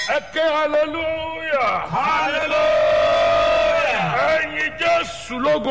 ẹ ké hallelujah hallelujah. ẹyin jésù lógo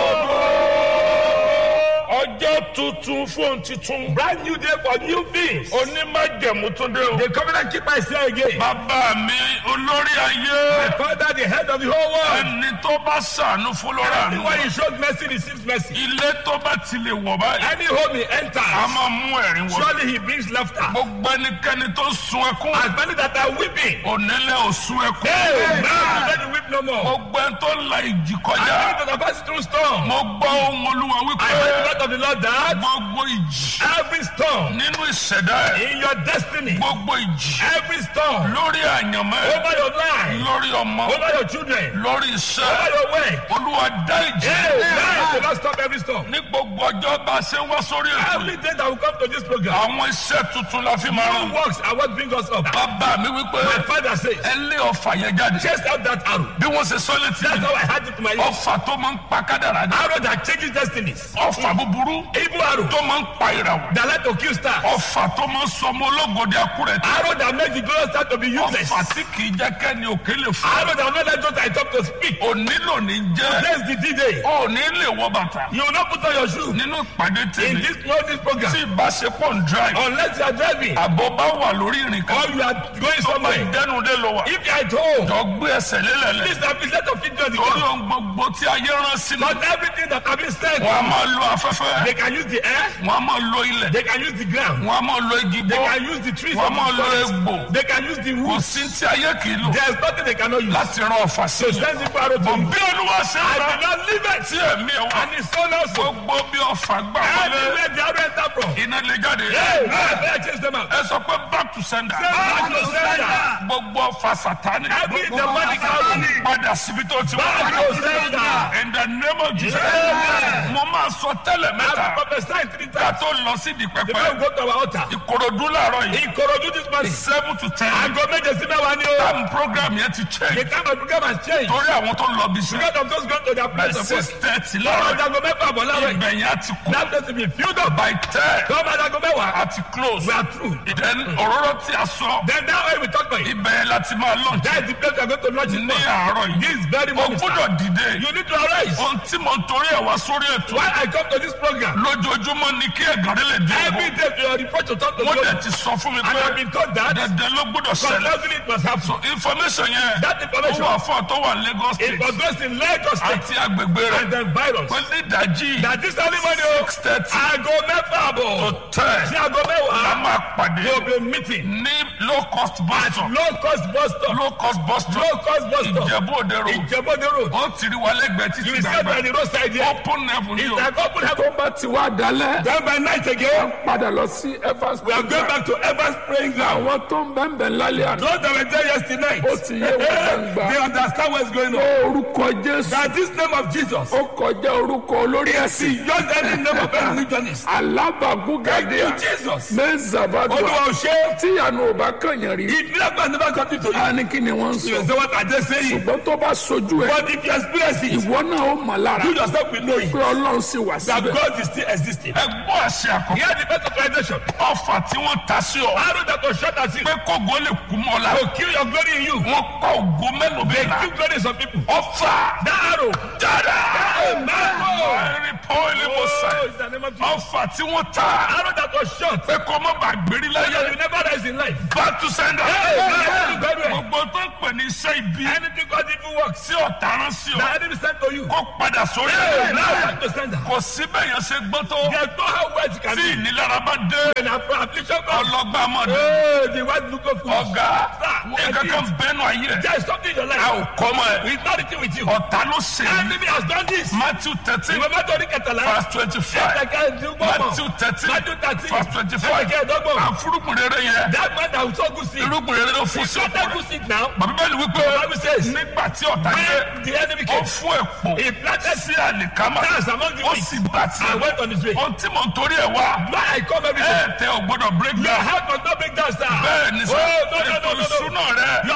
ọjọ́ tuntun fún titun brand new day for new things. onímájẹ̀mú tún dé o. the covenant keeper is here again. bàbá mi olórí ayé my father the head of the whole world. ẹni tó bá ṣàánú fún lọ́rọ̀ àánú anyone he showed mercy receives mercy. ilé tó bá ti lè wọ̀ báyìí any home he a enters. máa mú ẹ̀rín wọ̀ surely he brings laughter. gbogbo ẹnikẹ́ni tó sun ẹkún as many that are weeping. onílé ò sun ẹkún hey now let the weep no more. gbogbo ẹni tó la ìjì as kọjá many that are passing through storm. mo gbọ́ ohun olúwa I wípé heard the word of the Lord that gbogbo ìjì every storm nínú ìṣẹ̀dá ẹ̀ in your destiny, gbogbo ìjì every storm lórí àyànmọ́ ẹ̀ over your life, lórí ọmọ over your children, lórí over iṣẹ́ your work. olúwa dá ìjì Hey, now the Lord stop every storm. ní gbogbo ọjọ́ bá a ṣe ń wá sórí ètò Every day that will come to this program, àwọn iṣẹ́ tuntun la fi máa new rán works are what bring us up. bàbá mi wípé My father says, ẹ lé ọfà yẹn jáde chase out that arrow. bí wọ́n ṣe sọ létí That's mi how I had it to my ears. ọfà tó máa ń pa kádàrá ni Arrow that changes destinies. ọfà búburú Evil arrow tó máa ń pa ìràwọ̀ that like to kill stars. ọfà tó máa ń sọ ọmọ ológode akúrẹ̀ tí Arrow that makes the glorious star to be useless. ọfà tí kì í jẹ́ kẹ́ni òkè lè fún Arrow that will not let those I talk to speak. òní lónìí jẹ́ That's the D-Day. òní lè wọ bàtà You will not put on your shoe nínú ìpàdé in tèmi this no this program tí ìbáṣepọ̀ ń drive unless you are driving àbọ̀ bá wà lórí ìrìn kan or you are going tó máa somewhere. dẹnu dé lọ wà If you are at home, jọ gbé ẹsẹ̀ lélẹ̀lẹ̀ please have been set of feet on the torí ground. ohun gbogbo tí ayé rán sínú Not everything that have been said, wọn a máa lo afẹ́fẹ́ they can use the air, wọn a máa lo ilẹ̀ they can use the ground, wọn a máa lo igi they gbó can use the trees wọn a of máa the lo forest, egbò they can use the kò wood. sí tí ayé kì í lò There is nothing they cannot use. láti rán ọfà sí So i send the arrow to bọ̀ you. bí olúwa ṣe I ń did rán not leave it. tí ẹ̀mí ẹ̀ wá And it's so also. gbogbo bí ọfà gbà wọlé Everywhere the arrow enter from. iná lè jáde Hey, now I better chase them out. ẹ sọ pé back to sender Back to sender. gbogbo ọfà sátani Every demonic arrow. padà síbi tó ti Back wá to sender. in the name of Jesus Amen. mo máa sọ tẹ́lẹ̀ I mẹ́ta prophesy three ká times. tó lọ sí di The pẹpẹ man go to our altar. ìkòròdú làárọ̀ yìí Ìkòròdú this morning. seven to ten Aago méje sí mẹ́wàá ni o. time program yẹn ti The change time of program has changed. torí àwọn tó lọ bí sí Because of those going to their by place of six work. thirty Lọ́wọ́ láàárọ̀ ìdago mẹ́fà bọ̀ láwẹ̀. ibẹ̀ yẹn á ti kú That place will be filled up. by ten Lọ́wọ́ ìdago mẹ́wàá. á ti close We are through. then òróró tí a sọ Then that way we talk about it. ibẹ̀ yẹn láti máa launch That is the place we are going to launch it ní for. àárọ̀ yìí This very o moment. gbọ́dọ̀ dìde You need to arise. ohun tí mo ń torí ẹ̀ wá sórí ètò Why I come to this program? lójoojúmọ́ ni kí ẹ̀gàrí lè dín Every ìbò day you are reported to talk to wọ́n God. dẹ̀ ti sọ fún mi And I have pé been told that dandan ló gbọ́dọ̀ ṣẹlẹ̀ compulsory it must happen. so information yẹn That ó information wà fún ọ tó wà ní Lagos it state was goes in Lagos State àti agbègbè rẹ̀ and then virus. pé ní ìdájí That this early morning o. six thirty Aago mẹ́fà to àbọ̀. ten Sí aago la mẹ́wàá. máa pàdé There will be a meeting. ní low cost bus stop Low cost bus stop. low cost bus stop Low cost bus stop. Ìjẹ̀bú Òde road Ìjẹ̀bọ́dé road. ó ti rí wa lẹ́gbẹ̀ẹ́ títí You will start by gbàgbà the roadside here. open heaven ni It's o like open heaven. bá ti wá dalẹ̀ Then by night again, padà lọ sí Evans we are going back to Evans praying ground. àwọn tó ń bẹ́ẹ̀ bẹ́ẹ̀ lálẹ́ àná Those that were there yesterday night, ó ti yé wọn gbangba they understand what's going on. orúkọ Jésù That this name of Jesus, ó kọjá orúkọ olórí ẹ̀sìn just any name of any religionist. alábàgúgàdé Thank you, Jesus. mẹ́sàbàdùà Olúwa ò ṣe é. tíyanu ò bá kànyàn rí If miracle never come to you, a ní kí ni wọ́n ń you sọ will say what I just saying. ṣùgbọ́n tó bá sojú ẹ̀ But if you experience it, ìwọ náà ó mọ̀ lára you yourself will know it. pé Ọlọ́run sì wà That síbẹ̀. God is still existing. ẹ gbọ́ àṣẹ àkọ́kọ́ Hear the best authorization. ọfà tí wọ́n ta sí ọ Arrow that was shot at you pé kógo lè kú mọ́ la will kill your glory in you. wọ́n kọ́ ògo mélòó They bẹ́ẹ̀ la kill glory in some people. ọfà That arrow. dára Amen. ẹ̀rí pọ́ìlì mo sà Oh, in the name of Jesus. ọfà tí wọ́n ta Arrow that was shot. pé kó má bàa gbérí So that láyé you never rise in life. back to sender Amen. gbogbo tó ń pè ní iṣẹ́ ibi Anything God evil works. tí ọ̀tá rán sí ọ The enemy sent to you. kó padà sórí Hey, ẹ̀ now back to sender. kò síbẹ̀ yẹn ṣe gbọ́ tó There's no how words can tí be. ìnilára bá dé When affliction comes, ọlọ́gbà máa dé oh, the white look of foolish. ọ̀gá Sir, nǹkan kan bẹ́nu ayé ẹ̀ There is something in your a life. ò kọ́ mọ́ ẹ̀ It's not written with you. ọ̀tá ló ṣe ní Enemy has done this. Matthew thirteen Ìwé mẹ́tò ní kẹtàlá. verse twenty-five Matthew thirteen Matthew thirteen. verse twenty-five Ẹ̀kẹ́ ẹ̀dọ́gbọ̀n. àfúrúkùn rere yẹn That man that was so good see. irúgbìn rere ló fún sí Not ọkùnrin good seed now. bàbá bẹ́ẹ̀ ni wípé Bible says, nígbà tí ọ̀tá dé When the enemy ó came, fún èpò he planted sí àlìkámà stars among the ó weak sì bá tiẹ̀ and went on his way. ohun tí mò ń torí ẹ̀ wá Why I come every day? ẹ̀ tẹ ò gbọ́dọ̀ break Your down heart must not break down, sir. bẹ́ẹ̀ ni sọ Oh, no, no, ètò no, no, no. ìṣúná rẹ̀ Your finances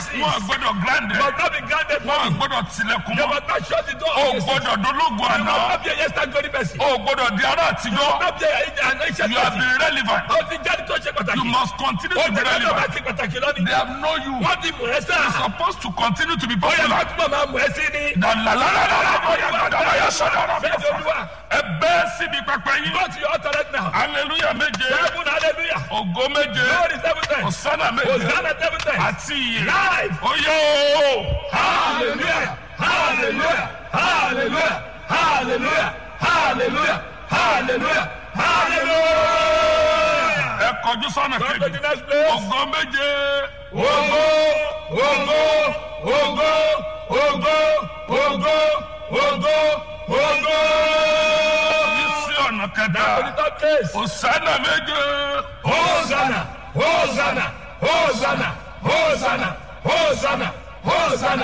houses. wọn gbọ́dọ̀ grande Must not be granted wọn money. gbọ́dọ̀ tilẹ̀kùn They mọ́ must not shut the door. o of the city. gbọ́dọ̀ dológun You àná must not be a yesterday glory person. o gbọ́dọ̀ di ará àtijọ́ Not be a- an ancient you have person. been relevant Ó ti jáde tó ṣe pàtàkì. you must continue Ó to be ti jáde tó bá relevant ti pàtàkì lónìí. they have known you Wọ́n ti mú ẹ sá. supposed to continue to be Ó yẹ popular. kó túbọ̀ máa mú ẹ sí ni. Bẹ́ẹ̀ ni Olúwa. ẹ bẹ́ẹ̀ síbi pẹpẹ yín Go to your altar right now. hallelujah méje Seven hallelujah. ògo méje Glory seven times. ọ̀sánà méje Hosanna seven times. àti iye Live. oyè o Hallelujah. Hallelujah. Hallelujah. Hallelujah. Hallelujah. Hallelujah. Hallelujah. ẹ kọjú sọ́nà Come to kejì the next place. ògo méje Ogo, ogo, ogo, ogo, ogo, ogo, ogo. yìí sí ọ̀nà To the kẹta third place. ọ̀sánà méje Hosanna, Hosanna, Hosanna, Hosanna, Hosanna, Hosanna,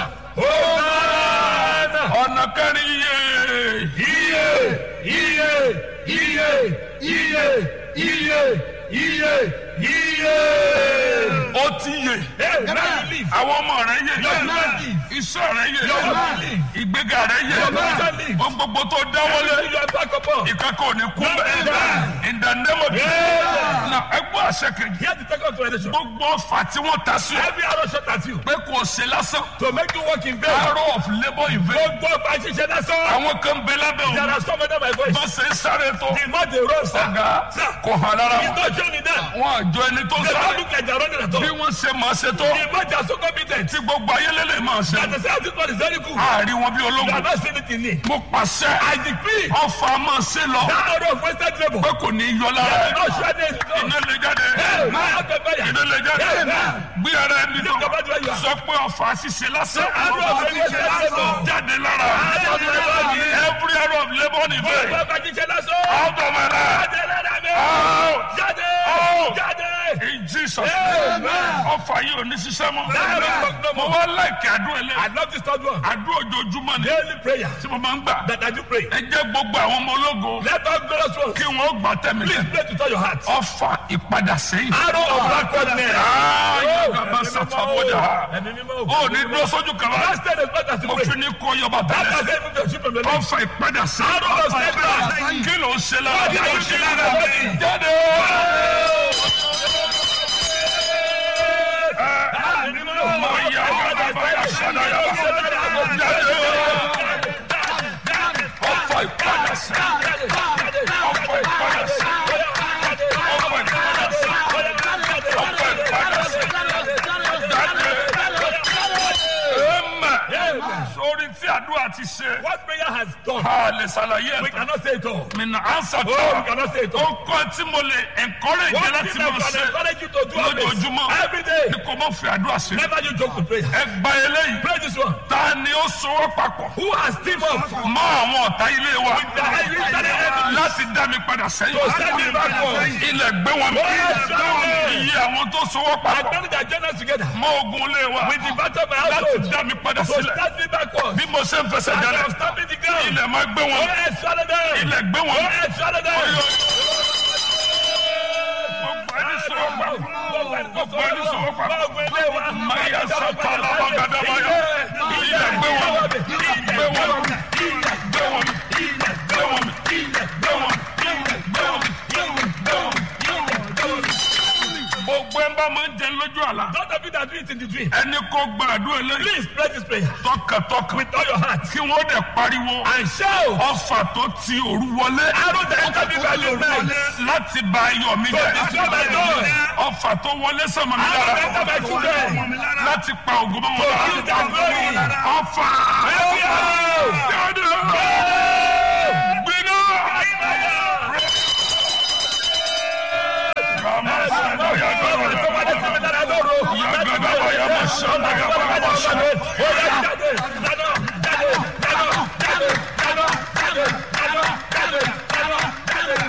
Hosanna. ọ̀nà kẹrin iye Iye, iye, iye, iye, iye, iye, iye. ó ti yè Hey, now you live. àwọn ọmọ rẹ yè Your man live. iṣẹ́ rẹ yè Your man live. ìgbéga rẹ yè Your man live. ohun gbogbo tó dáwọ́lé You are back upon. ìkẹ́kọ̀ọ́ ní kú bẹ́ẹ̀ Amen. in the name of Jesus Amen. na ẹgbẹ́ àṣẹ kejì Here's the second explanation. gbogbo ọfà tí wọ́n ta sí ọ Every arrow shot at you pé kò ṣe lásán to make you walk in vain. arrow of labour in vain Gbogbo ọba ṣiṣẹ́ lásán. àwọn kan bẹ lábẹ́ There òun are some of them my voice. bá ṣe ń sáré tó The more they run, sir. ọ̀gá Sir, kò hàn lára it's wọn not showing them. wọn àjọ ẹni tó They don't sáré look like they're running at all. bí wọ́n ṣe máa ṣe tó The more they are so competent. tí gbogbo ayé lélẹ̀ máa ṣe That the same this one is very good. àárín wọn bí They are ológun not seeing it in me. mo pàṣẹ I decree ọfà máa ṣe lọ that arrow of wasted labor. pé kò ní yọ lára They ẹ will not shred it. iná lè jáde Hey, man, out of fire. iná lè jáde Amen. gbé ara ẹni Lift up your hand. tó sọ pé ọfà ṣiṣẹ́ lásán Arrow of wasted labor. jáde lára every arrow of labour in vain Gbogbo ọba ṣiṣẹ́ lásán. out of my life Jáde lára mi. out Jáde. Out. Jáde. in Jesus name ọfà yìí ò ní ṣiṣẹ́ mọ́ mo wá láìkí àdúrà ẹlẹ́ I love this third one. àdúrà ojoojúmọ́ ni Daily prayer tí mo máa ń gbà that I do pray. ẹ jẹ́ gbogbo àwọn ọmọ ológo Let us glorious ones. kí wọ́n gbà tẹ̀mí Please lẹ̀ pray to tell your heart. ọfà ìpadà sẹ́yìn. Arrow of backwardness. Ayọ̀gàbá sàtàbọ̀dà. Ó ní dúró sójú kan bá. Last day is better to Mo pray. fi ní kó yọba That tẹ́lẹ̀. has even the sheep from the Lord. Ọfà ìpadà Arrow of sẹ́yìn. setback. Kí ló ń ṣe lára? Kí ló ń ṣe lára mi? Jáde. Ọmọ ìyá Ayọ̀gàbá yà sádà yà bá. Jáde. Ọfà ìpadà sẹ́yìn. Ọfà ìpadà sẹ́yìn. Ọfà ìpadà sẹ́yìn. Ọfà ìpadà sẹ́yìn. Jáde. Amen. Sórí tí àdúrà ti ṣe. What prayer has done, A lè ṣàlàyé we ẹ̀. cannot say it all. Mi nà ánsà Oh, we tó. cannot say it Ó all. kọ́ tí mo lè encourage One láti thing I máa can ṣe. encourage you to do always, Lójoojúmọ́. every day. Ní kò mọ̀ fi àdúrà sí. Never you joke with prayer. Ẹ gba eléyìí. Pray this one. Ta ni ó sowọ́ papọ̀? Who has teamed up Mọ́ àwọn ọ̀tá ilé wa. the enemy enemy Láti dá mi padà sẹ́yìn. to send me backward? Ilẹ̀ gbé wọn mi. Yes, Lord. Iye àwọn tó sowọ́ I papọ̀. bring the agenda together Mọ́ ogun ilé wa. with the battle of my Láti household dá mi padà to sílẹ̀. start me backward. Bí mo ṣe ń fẹsẹ̀ And jalẹ̀. I'm stopping the ground. Ilẹ̀ máa gbé Go wọn. ahead, swallow them. Ilẹ̀ gbé Go wọn. ahead, swallow them. Gbogbo ẹni sowọ́ papọ̀. Gbogbo ẹni sọ̀rọ̀ pa. Gbogbo ilé wa. Maya Satala Bagadabaya. Ilẹ̀ gbé wọn. Gbé wọn. Gbé wọn. Gbé wọn. Gbé wọn. Gbé wọn. Gbé wọn. Gbogbo ẹ bá máa ń jẹ lójú àlá. Don't of you that do it in the dream. Ẹni kò gbàdúrà eléyìí. Please pray this prayer Tọkàntọkàn. with all your heart Kí wọ́n dẹ̀ pariwo. and shout. Ọfà tó ti òru wọlé. Arrow that enter me by the night. Láti ba ayọ̀ mi To destroy my joy. Ọfà tó wọlé sọ̀mọ̀ mi Arrow that lára. enter my children. Láti pa ògùn mọ́ wọn To kill their glory. lára. Ọfà. Every arrow. Jáde. Gbiná. Kàmá sọ̀rọ̀ yàgò rẹ̀.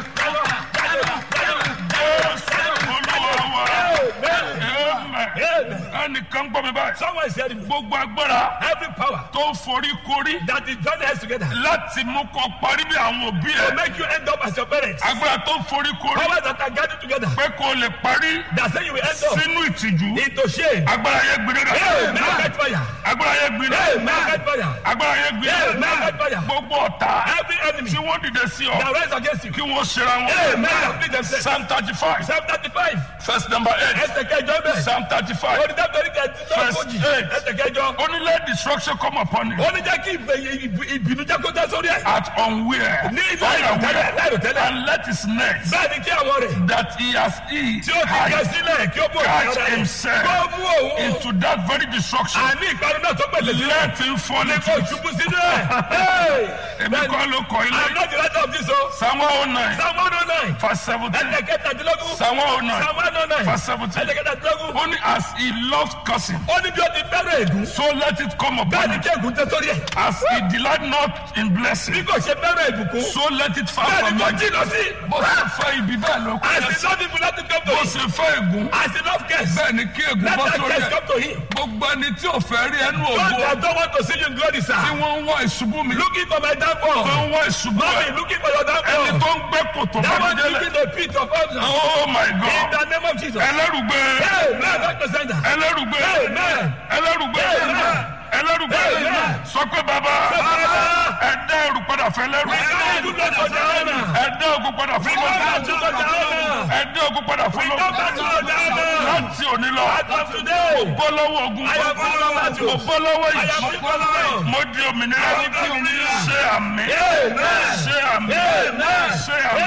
Olúwa wa. Amen. ẹnìkan gbọ́ mi báyìí Someone is hearing me. gbogbo agbára Every power tó forí korí that is joined hands together láti mú kọ parí bí àwọn òbí to ẹ make you end up as your parents. agbára tó forí korí Powers that are gathered together pé kó lè parí that say you will end up sínú ìtìjú into shame. agbára yẹn gbiná Hey, may I dà catch fire? agbára yẹn gbiná Hey, may I catch fire? agbára yẹn Hey, may I gbiná catch fire? gbogbo ọ̀tá Every enemy tí wọ́n dìde sí ọ that rise against you. kí wọ́n ṣera Hey, wọn may I complete themselves. psalm thirty five Psalm 35. verse number eight Ẹsẹ̀ kẹjọ bẹ̀. psalm thirty five Onídàbẹ̀rẹ̀ kẹjọ. eight. Ẹsẹ̀ kẹjọ. only let destruction come upon you Ó ní jẹ́ kí ìbẹ̀- ìbì- ìbínú jẹ́ kó tẹ́ sórí ẹ̀. at unaware Ní láìrò tẹ́lẹ̀, láìrò tẹ́lẹ̀. and let his net Bẹ́ẹ̀ ni kí àwọn rẹ̀ that he has eat tí ó ti gẹ sílẹ̀ kí ó bò Catch rẹ̀. himself. Kó mú òun. into that very destruction Àní ìparun náà tó pèsè sílẹ̀. let him fall Ní into kó it ṣubú sínú ẹ̀. Hey! èmi kọ́ ló kọ́ I'm ilé not the writer of this o. psalm one oh nine Psalm one oh nine. verse seventeen Ẹsẹ̀ kẹtàdínlógún. psalm one oh nine Psalm one oh nine. verse seventeen Ẹsẹ̀ kẹtàdínlógún. only as he loves cursing Ó ní bí ó ti fẹ́ràn ègún. so let it come Bẹ́ẹ̀ upon ni him kí ègún tẹ́ sórí ẹ̀. as he delight not in Bí blessing kò ṣe fẹ́ràn ìbùkún. so let it far Bẹ́ẹ̀ from ni kò him jìnnà sí. bó ṣe fẹ́ ibi bẹ́ẹ̀ ló kọ́ As ẹ he sí love people let him come to bó him. ṣe fẹ́ ègún As he love guests bẹ́ẹ̀ ni kí ègún let bọ́ that sórí guest ẹ̀ come to him. gbogbo ẹni tí ò fẹ́ rí ẹnu God ògo that don't want to see you in glory sir. tí wọ́n ń wá ìṣubú mi Looking for my tó downfall. ń wá ìṣubú Mommy ẹ̀ looking for your ẹni downfall. tó ń gbẹ́ kòtò That bá one mi délẹ̀ digging the pit of us. oh my In god the name of Jesus. ẹlẹ́rùgbé Amen. Dr. Sender. ẹlẹ́rùgbé Amen. ẹlẹ́rùgbé Amen. ẹlẹ́rùgbé Amen. sọ pé bàbá Baba. ẹ dá ẹrù padà fẹ́ lẹ́rù Return to Dr. Diana. ẹ dá ogun padà fún Return lọ́dún to Dr. Diana. ẹ dá ogun padà fún Return back to lọ́dún Dr. Diana. láti òní lọ As of today. bọ́ lọ́wọ́ ogun I am free from battle. mo bọ́ lọ́wọ́ I am yìí free from battle. mo di òmìnira I am free from battle. ṣé àmì Amen. ṣé àmì Amen. ṣé àmì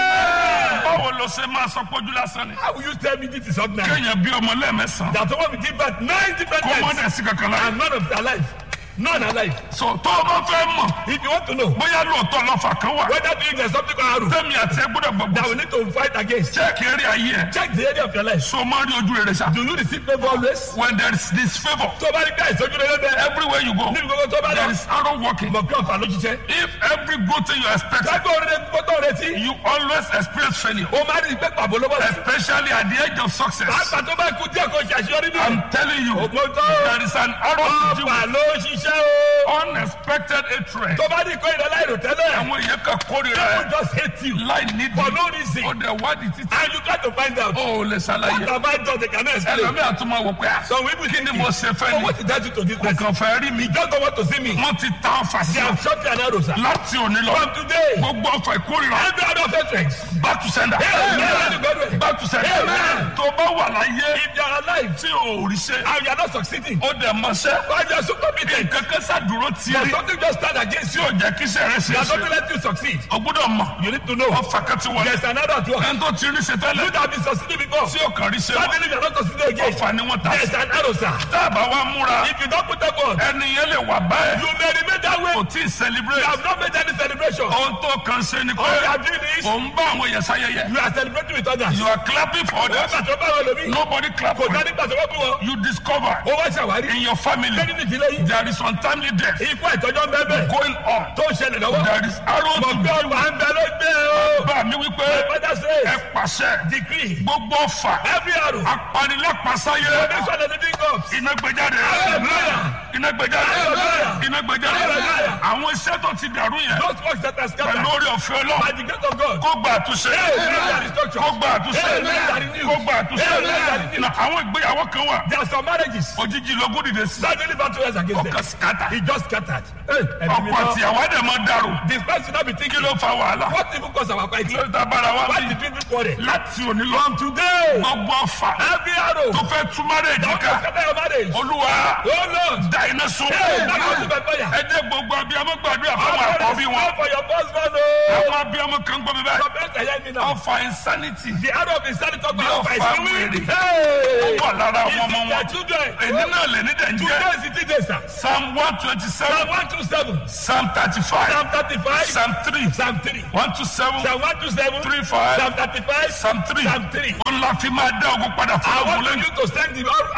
Amen. báwo ló ṣe máa sọ pójú lásán ni How will you tell me this is ordinary? kéèyàn bí ọmọ lẹ́ẹ̀mẹ́sàn That someone will give birth nine different kó mọ́ times dẹ̀ sí kankan láyé and none of them alive. None alive. so tó o bá fẹ́ mọ̀ If you want to know bóyá lóòótọ́ lọ́fà kan wà whether doing there's something called arrow tẹ́mi àti ẹ gbọ́dọ̀ that gbọ́gbọ́ we need to fight against, jẹ́ẹ̀kì eré ayé ẹ̀ check the area of your life. so máa rí ojú rere sa Do you receive favor always? when there is this favour Tó bá rí bí àìsàn ojú rere bẹ́ẹ̀. everywhere you go Níbi gbogbo tó bá there lọ. is arrow working Mọ̀ pé ọ̀fà ló ṣiṣẹ́. if every good thing you expect Lágbó orin gbọ́dọ̀ retí. you always experience failure O máa rí ìpẹ́ pàbó ló bọ̀ sí. especially at the age of success Pàápàá tó bá kú díẹ̀ kó ṣe àṣeyọrí nínú. I'm telling you Mo tọ́. there is an arrow to deal Ọ̀fà with ló ṣiṣẹ́ o. unexpected hatred Tó bá rí ìkọ́ ìrẹ́lá ìrò tẹ́lẹ̀. àwọn èèyàn kan kórìíra People ẹ just hate you láì nídìí for no reason. ó dẹ̀ wádìí títí And you try to find out. ó ò lè ṣàlàyé What have I done? They cannot explain. ẹlòmíà tún máa wò pé à Some people kí ni think mo it. ṣe fẹ́ So ni what did that do to this kò person? kàn fẹ́ rí mi He just don't want to see me. wọ́n ti ta ọfà sí They ọ have shot you an arrow, sir. láti òní lọ From today, gbogbo ọfà ìkórìíra every other hatred. back to sender Amen. back to sender Amen. tó bá wà láyé If you are alive tí ò rí ṣe and you are not succeeding, ó dẹ̀ mọṣẹ́ why you are so committed? nǹkan kan ṣàdúró But tiẹ̀ something just stand against tí you. ò jẹ́ kí iṣẹ́ rẹ̀ ṣe They é are not ṣe let you succeed. o gbọ́dọ̀ mọ̀ You need to know. ọfà kan ti wọlé There's another at work. ẹni tó ti rí ṣe tẹ́lẹ̀ You that have been succeeding before. tí ò kàn rí ṣe mọ́ Suddenly you are not succeeding again. ọfà ni wọ́n ta There's an arrow, sir. tá a bá wá múra If you don't put effort, ẹni yẹn lè wà báyìí you may remain that way. kò tí ì You celebrate have not made any celebration. ohun tó kàn ṣe ni pé All you are doing is ò ń bá àwọn èèyàn ṣayẹyẹ you are celebrating with others. you are clapping for others Nígbà tó bá wọn lómi, nobody clap kò for you dání gbà tó bá bí wọn. you discover Ó wá ṣàwárí. in your family Lẹ́ni ní ìdílé yìí. there is untimely death Ikú ìtọ́jọ́ ń bẹ́ẹ̀ bẹ́ẹ̀. going on Tó ń ṣẹlẹ̀ lọ́wọ́. there is arrow to Mọ̀ pé ọgbà ń bẹ ló gbé o. bá mi wípé Father ẹ says, pàṣẹ decree, gbogbo ọfà every arrow, apanilápasáyé foundation of the living God. iná gbẹjáde Hallelujah. iná gbẹjáde Hallelujah. iná gbẹjáde Hallelujah. àwọn iṣẹ́ tó ti dàrú yẹn Those works that are pẹ̀lú scattered orí ọ̀fẹ́ by ọlọ́run the grace of God. kó gba àtúnṣe Amen. kó gba àtúnṣe Amen. kó gba àtúnṣe Amen. na àwọn ìgbéyàwó kan wà There are some marriages. òjijì lógún dìde sí Suddenly battle rise against them. ọkàn skata He just scattered. Hey, ẹ̀mí mi ọkọ lọ. àtìyàwó àdè máa dàrú The person not be kí thinking, ló fa wàhálà what even cause our fight? lórí tábàrà wa Why bí did people quarrel? láti òní lọ From today, gbogbo ọfà every arrow tó fẹ́ tú márèjì that ká will scatter your marriage. olúwa Oh Lord. da iná sun Hey, that goes to my fire. ẹ jẹ́ gbogbo abiyamọ gbàdúrà fún àwọn God àkọ́bí is wọn not for your husband. oh. àwọn abiyamọ kan gbọ́ mi báyìí Some parents are hearing me now. ọfà insanity The arrow of insanity talk Bí about ọfà fight. wèrè. Hey. wà lára àwọn Is ọmọ it their wọn children? èyí náà lè ní dẹ̀njẹ́ Today is the day, sir. psalm one twenty Psalm seven 127. psalm thirty five Psalm 35. psalm three Psalm 3. one two seven Psalm 127. three five Psalm 35. psalm three Psalm 3. ó ń la fi máa dá ogun padà fún I ọmọ want lẹ́yìn you to send the arrow back to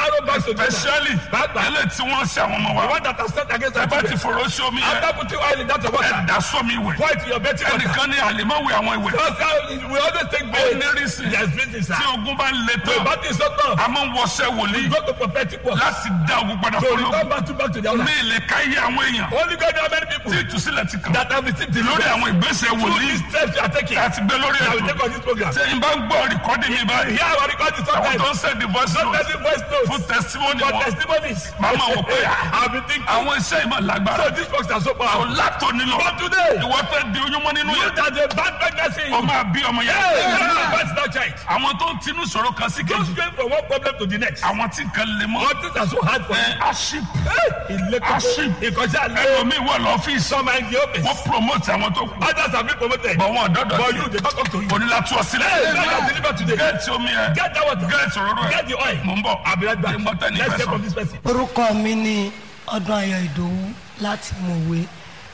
to do that. especially Pàápàá. ẹlẹ́ tí wọ́n ṣe àwọn ọmọ The wa one that has set against ẹ our bá ti children. fòrò sí omi yẹn After putting oil in that ẹ water, dà sómi ìwẹ̀ pour it in your betting water. ẹnìkan ní àlèmọ́wé àwọn ìwẹ̀ Because how- we always take ó bail. ní rísì There's reason, sir. tí ogun bá ń le The tán battle is so tough. a máa ń wọṣẹ́ wòlíì Go to prophetic work. láti dá ogun padà So fọlọ́ return back to back to the owner. ní ilé káyé àwọn èèyàn Only God knows how many people tí ìtúsílẹ̀ ti kàn that have received the lórí àwọn ìgbésẹ̀ Through wòlíì these steps you are taking. láti gbé lórí I will ètò take on this program. tí n bá ń gbọ́ rìkọ́dì mi báyìí Here our record is àwọn sometimes. tó ń sẹ́ndì voice Not note many voice fún notes. testimony For wọn testimonies. màmá wò pé I've been thinking. àwọn iṣẹ́ ìmọ̀ lágbára So these folks are so kò powerful. látòní lọ But today, ìwọ tẹ di oyúnmọ́ nínú you yẹn that a bad pregnancy. o máa bí ọmọ Hey, yẹn that's that child. àwọn tó ń tinú sọ̀rọ̀ kan sí Don't kejì strain from one problem to the next. àwọn tí nǹkan lè mọ́ All things are so hard for ẹ you. aship Ilé Aship. kókó. Ìkọjá lé. ẹlòmíì wà lọ́fíìsì Some are in the office. wọ́n promote àwọn tó kù Others have been promoted. bọ̀ wọn ọ̀dọ́dọ̀ But you, they don't come to you. onílà tú ọ Hey, sílẹ̀ God has delivered today. gẹ́ẹ̀tì omi ẹ̀ Get that water. gẹ́ẹ̀tì òróró ẹ̀ Get the oil. mò ń bọ̀ I'll be right back. Ẹ gbọ́ tẹ́ni Let's fẹ́ hear sọ. from this person. orúkọ mi ni ọdún ayọ̀ ìdòwú láti mọ̀wé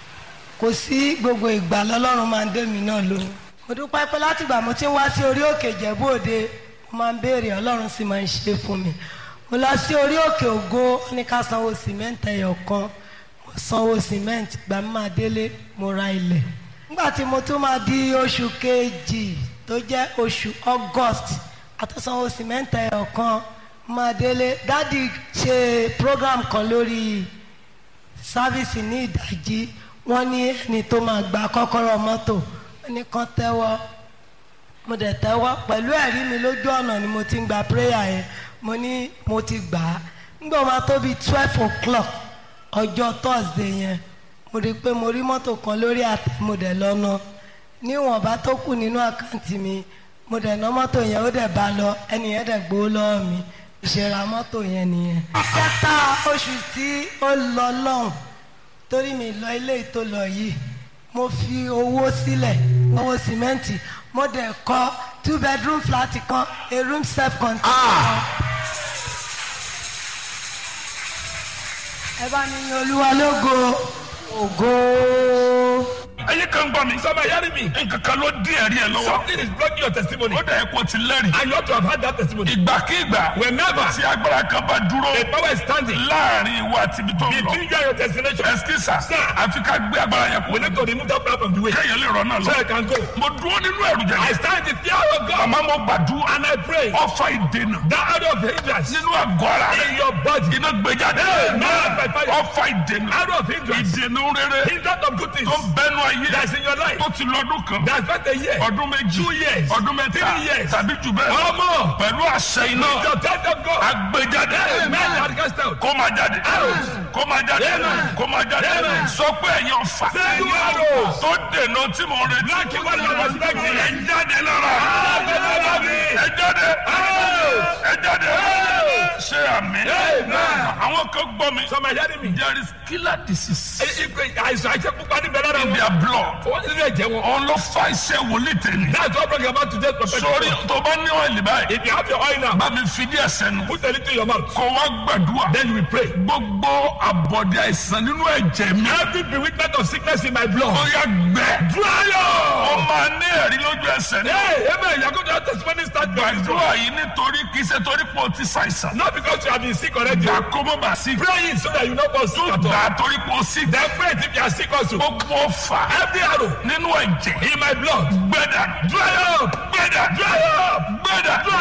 kò sí gbogbo ìgbà lọ́lọ́run máa ń dé mi náà lóhùn mo dúpẹ́ pé láti ìgbà mo ti ń wá sí orí òkè ìjẹ̀bú òde mo máa ń béèrè ọlọ́run sì máa ń ṣe fún mi mo lọ sí orí òkè ògo ó ní ká sanwó sìmẹ́ǹtì ẹyọ kan mo sanwó sìmẹ́ǹtì ìgbà mi máa délé mo ra ilẹ̀ nígbà tí mo tún máa di oṣù kejì tó jẹ́ oṣù august àtúnsanwó sìmẹ́ǹtì ẹyọ kan máa délé dádì ṣe program kan lórí sáfíìsì ní ìdájí wọ́n ní ẹni tó máa gba kọ́kọ́rọ́ mọ́tò wọ́n ní kán tẹ́wọ́ mo dẹ̀ tẹ́wọ́ pẹ̀lú ẹ̀rí mi lójú ọ̀nà ni mo ti ń gba prayer yẹn mo ní mo ti gbà á nígbà wo máa tó bíi twelve o'clock ọjọ́ thursday yẹn mo rí i pé mo rí mọ́tò kan lórí àtẹ mo dẹ̀ lọ́nà níwọ̀nba tó kù nínú àkáǹtì mi mo dẹ̀ ná mọ́tò yẹn ó dẹ̀ bá lọ ẹni yẹn dẹ̀ gbowó lọ́wọ́ mi ìṣẹ̀ra mọ́tò yẹn nìyẹn. kẹta oṣù tí ó lọ lọ́hùn torí mi lọ ilé ìtò lọ yìí mo fi owó sílẹ̀ owó sìmẹ́ǹtì mo dẹ̀ kọ́ two bedroom flat kan a room self contained kan. ẹ bá mi yan olúwa lógo ògo. ẹyẹ kan gbọ́ mi Some are hearing me. nǹkan kan ló dín ẹ̀rí ẹ̀ lọ́wọ́ Something is blocking your testimony. ó dẹ̀ kó ti lẹ́rìí And you ought to have had that testimony. ìgbàkigbà Whenever tí agbára kan bá dúró a power is standing láàrin ìwà àti ibi tó ń lọ between you and your destination, ẹsikísà Sir. àfi ká gbé agbára yẹn we kú need to remove that power from the way. kéèyàn lè rọ náà So lọ I can go. mo dúró nínú ẹ̀rù I jẹjẹ stand in fear of God àmọ́ mo gbàdúrà and I pray ọfà ìdènà that out of hindrance nínú àgọ́ ara in rẹ̀ your body, iná gbé jáde Amen. By fire. ọfà ìdènà out of hindrance, ìdènà rere hindrance of good things tó ń bẹnu ayé that's in your life, tó ti lọ́dún kan that's not a year, ọdún méjì two years, ọdún mẹ́ta three years, tàbí jù bẹ́ẹ̀ or more. pẹ̀lú àṣẹ iná With the death of God, agbéjáde amen, that cast out. kó máa jáde Out. kó máa jáde Amen. kó máa jáde Amen. sọ pé ẹ̀yin ọ̀fà Say you arrows. tó dènà tí mo retí Black you want to respect me. ẹ jáde lára ẹ jáde ẹ jáde ṣe àmì àwọn kan gbọ́ mi Some are hearing me. there is killer disease Àìsàn àìsàn pupa níbẹ̀ lára in wọn. their blood Wọ́n ti lè jẹ́ wọn. òun ló fa iṣẹ́ wòlíì tẹ̀lé That's what bring about today's prophetic sórí word. tó bá ní ọ̀lì báyìí If you have your oil now, bá mi fi díẹ̀ sẹ́nu put a little in your mouth. kó wá gbàdúrà Then you will pray. gbogbo àbọ̀dé àìsàn nínú ẹ̀jẹ̀ mi Every bewitchment of sickness in my blood. ó yá gbẹ Dry ó up. máa ní ẹ̀rí lójú ẹsẹ̀ ní Hey, amen. You're going to have testimony start very strong. gbàdúrà yìí nítorí kì í ṣe torí pé o ti ṣàìsàn Not because you have been sick already. gbà kó mọ́ bá sí Pray it so that you not fall sick at gbà all. torí pé o sí Then pray it if you are sick also. gbogbo fà Every arrow nínú ẹ̀jẹ̀ in my blood. gbẹ̀dà Dry up. gbẹ̀dà Dry up. gbẹ̀dà Dry